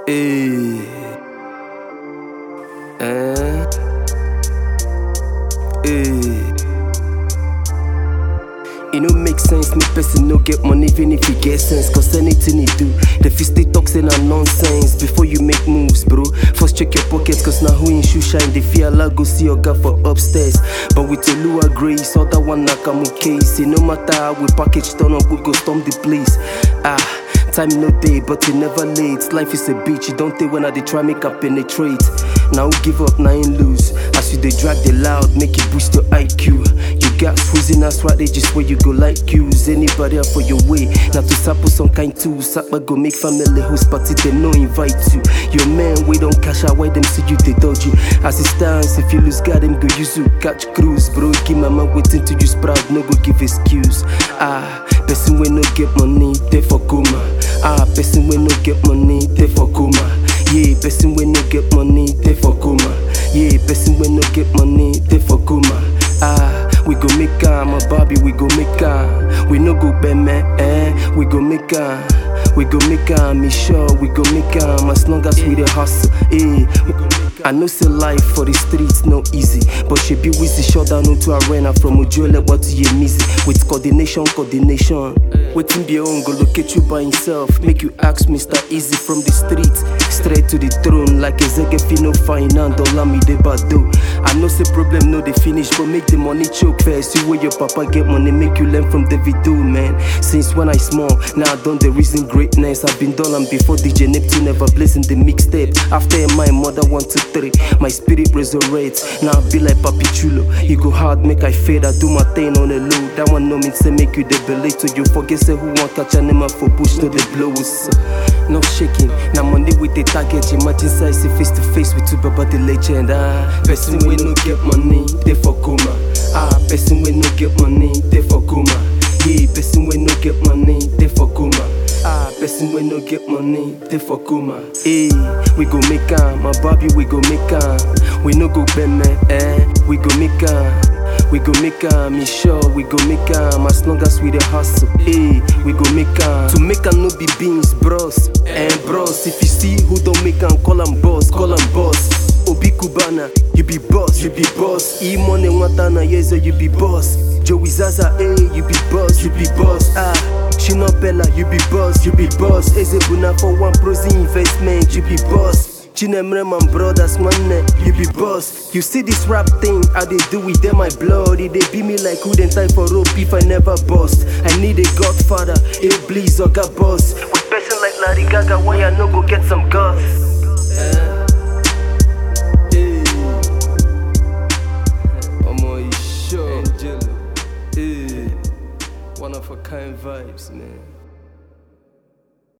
Hey. Eh. Hey. E no make sense, me person no get money even if he get sense. Cause anything he do, the fist they talk say na nonsense. Before you make moves, bro, first check your pockets. Cause now who in shoe shine, they fear Allah go see your guy for upstairs. But with a Lua grace, other one nakamu case. No matter how we package turn up, we go storm the place. Ah. Time no day, but it never late. Life is a bitch, you don't take when I dey try make I penetrate. Now who give up, now ain't lose. As you they drag the loud, make it boost your IQ. You got freezing that's right, they just where you go like use. Anybody up for your way. Now to sample some kind too. Sapa go make family host party, they no invite you. Your man, we don't cash out, why them see you, they dodge you. As it stands, if you lose God, them go use you, catch cruise. Bro, keep my man waiting to you sprout, no go give excuse. Ah, person we no get money, they for coma. Ah, person we no get money, they for coma. Yeah, person we no get money, they for coma. Yeah, person we no get money, they for coma. Ah, we go make am, my Bobby, we go make am. We no go bad man, eh? We go make am. We go make am, me sure we go make am as long as we dey hustle. Eh, we go make am. I know say life for the streets no easy, but she be with the shut down into arena from Ojuele what to Yemizi with coordination, coordination. Waiting be your own go locate you by himself. Make you ask Mr. Easy from the streets straight to the throne like Ezekiel no fine and me de bado. I know say problem no dey finish, but make the money choke first. See where your papa get money, make you learn from David do man. Since when I small, now I done the reason greatness. I've been done and before DJ Neptune ever blazing the mixtape. After my mother one two three, my spirit resurrects. Now I be like Papi Chulo. You go hard, make I fade. I do my thing on the low. That one no mean say make you the belay to you forget say who want catch animal for bush to the blows. No shaking. Now money with the target. Imagine size face to face with two baba the legend. Ah, person we no get money, they for coma. Ah, person we no get money, they for coma. Yeah, person we no get money, they for coma. Ah, person we no get money, they for coma. Hey, we go make am, my Bobby, we go make am. We no go bend man, eh? We go make am. We go make am, me sure we go make am as long as we dey hustle. Hey, we go make am. To make am no be beans, bros. And bros, if you see who don't make am, call am boss, call am boss. Obi Kubana, you be boss, you be boss. E money Watana, yes, you be boss. Joey Zaza, hey, you be boss, you be boss. Ah, Shino Bella, you be boss, you be boss. Ezebuna for one prosy investment, you be boss. Chinemre, my brothers, man, you be boss. You see this rap thing, how they do with them, my blood. It they be me like who then type for rope if I never bust. I need a godfather, a please or got boss. With person like Larry Gaga, why I no go get some guts? Omo, you sure? Angelo. Hey, one of a kind vibes, man.